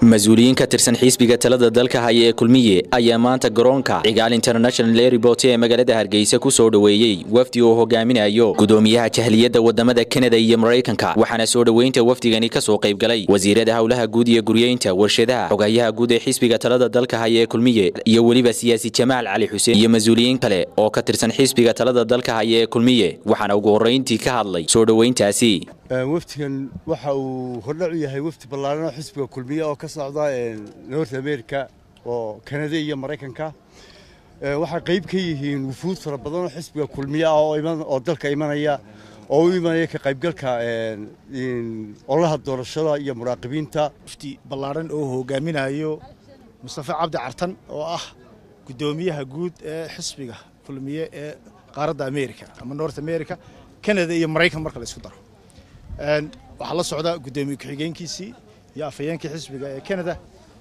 mas-uuliyiin ka tirsan xisbiga talada dalka haya ee kulmiye ayaa maanta garoonka cigaal international airport ee magaalada hargeysa ku soo dhoweeyey wafdi uu hogaaminayo gudoomiyaha jahliyadda wadamada kanada iyo maraykanka waxaana soo dhoweynta wafdigani ka soo qaybgalay wasiirada howlaha guud iyo guryeynta warshadaha xogayaha guud ee xisbiga talada dalka haya ee kulmiye iyo weliba siyaasi jamaal cali xuseen iyo mas-uuliyiin kale oo ka tirsan xisbiga talada dalka haya ee kulmiye waxaana ugu horreyntii ka hadlay soo dhoweyntaasi wafdigan waxa uu hordhac u yahay wafdi ballaaran oo xisbiga kulmiye oo ka socda north america oo kanada iyo maraykanka waxay qayb ka yihiin wufuud fara badan oo xisbiga kulmiye ah oo dalka imanaya oo u imanaya ka qaybgalka ololaha doorashada iyo muraaqibiinta wafdi ballaaran oo hogaaminayo mustafa cabdi cartan oo ah guddoomiyaha guud ee xisbiga kulmiye ee qaaradda america ama north america canada iyo maraykan marka la isku daro waxaa la socda guddoomiye ku-xigeenkiisii iyo afhayeenkii xisbiga ee canada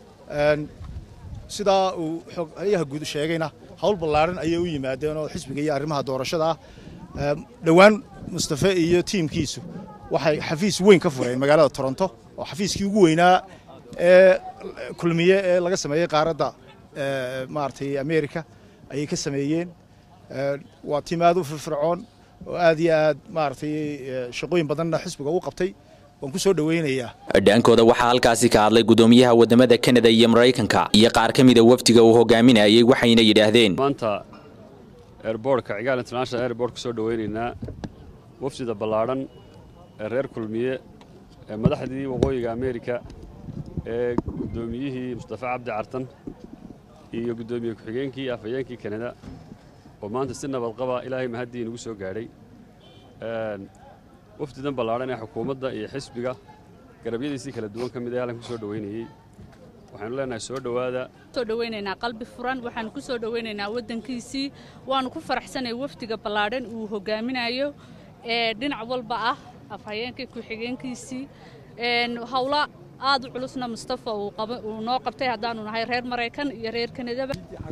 sidaa uu xogayaha guud sheegayna howl ballaaran ayay u yimaadeen oo xisbiga iyo arrimaha doorashada ah dhowaan mustafe iyo tiimkiisu waxay xafiis weyn ka fureen magaalada toronto oo xafiiskii ugu weynaa ee kulmiye ee laga sameeyey qaaradda maaragtay america ayay ka sameeyeen waa tiim aad u firfircoon oo aad iyo aad maaragtay shaqooyin badanna xisbiga u qabtay waan ku soo dhoweynayaa dhaankooda waxaa halkaasi ka hadlay guddoomiyaha wadamada kanada iyo maraykanka iyo qaar ka mida wafdiga uu hogaaminayay waxayna yidhaahdeen maanta airbortka cigaal international airport ku soo dhoweynaynaa wafdida ballaadhan ee reer kulmiye ee madaxdii waqooyiga amerika ee guddoomiyihii mustafa cabdi cartan iyo guddoomiye ku-xigeenkii iyo afhayeenkii kanada oo maanta si nabadqaba ilaahay mahaddii inagu soo gaadhay wafdidan ballaadhan ee xukuumadda iyo xisbiga garabyadiisii kala duwan ka mid ee halkan ku soo dhoweynayey waxaanu leenahay soo dhowaada soo dhoweynaynaa qalbi furan waxaanu ku soo dhoweynaynaa waddankiisii waanu ku faraxsanay wafdiga ballaadhan uu hogaaminayo ee dhinac walba ah afhayeenkii ku-xigeenkiisii howla aad u culusna mustafa uu noo qabtay haddaanu nahay reer maraykan iyo reer kanadaba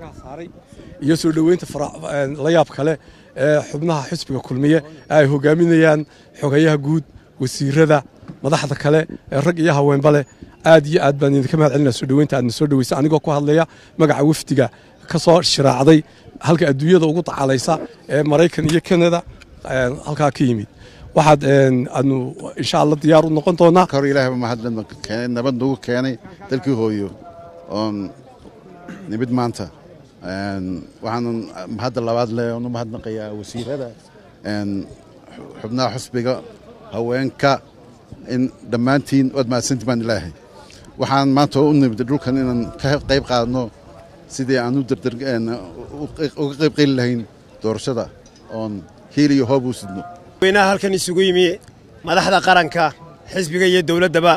iyo soo dhoweynta la yaab kale ee xubnaha xisbiga kulmiye ay hogaaminayaan xogayaha guud wasiirada madaxda kale ee rag iyo haweenba leh aad iyo aad baan idinka mahad celinaa soo dhoweynta aadna soo dhoweysa anigoo ku hadlaya magaca wafdiga ka soo shiraacday halka adduunyada ugu dacalaysa ee maraykan iyo kanada halkaa ka yimid waxaad aadnu insha allah diyaar u noqon doonaa hor ilaahayba mahadle nabad nagu keenay dalkii hooyo oon nimid maanta waxaanan hadda labaad le oonu mahadnaqayaa wasiirada xubnaha xusbiga haweenka in dhammaantiin waad mahadsantii baan ilaahay waxaan maanta u nimid dhulkan inaan ka qayb qaadno sidii aan uga qayb qeli lahayn doorashada oon hiil iyo hoob u sidno weynaha halkan isugu yimi madaxda qaranka xisbiga iyo dowladdaba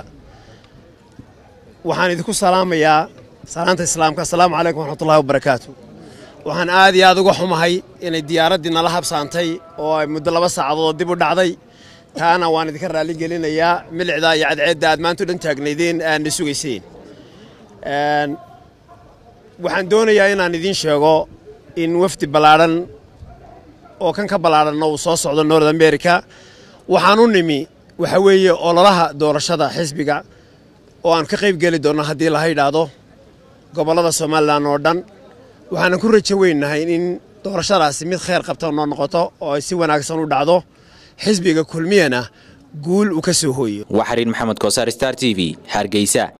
waxaan idinku salaamayaa salaanta islaamka assalaamu calaykum waraxmatullahi wabarakaatu waxaan aad iyo aad uga xumahay inay diyaaraddii nala habsaantay oo ay muddo laba saacadood dib u dhacday taana waan idinka raalli gelinayaa milicdaa iyo cadceedda aad maanta u dhan taagnaydeen aadna sugayseen waxaan doonayaa inaan idiin sheego in wafdi ballaadhan oo kan ka ballaadhanna uu soo socdo north america waxaan u nimi waxa weeye ololaha doorashada xisbiga oo aan ka qayb geli doonno haddii laha yidhaahdo gobollada somalilan oo dhan waxaanan ku rajo weynahay in doorashadaasi mid khayr qabta noo noqoto oo ay si wanaagsan u dhacdo xisbiga kulmiyana guul uu ka soo hooyo waa xariin maxamed koosaar star t v hargeysa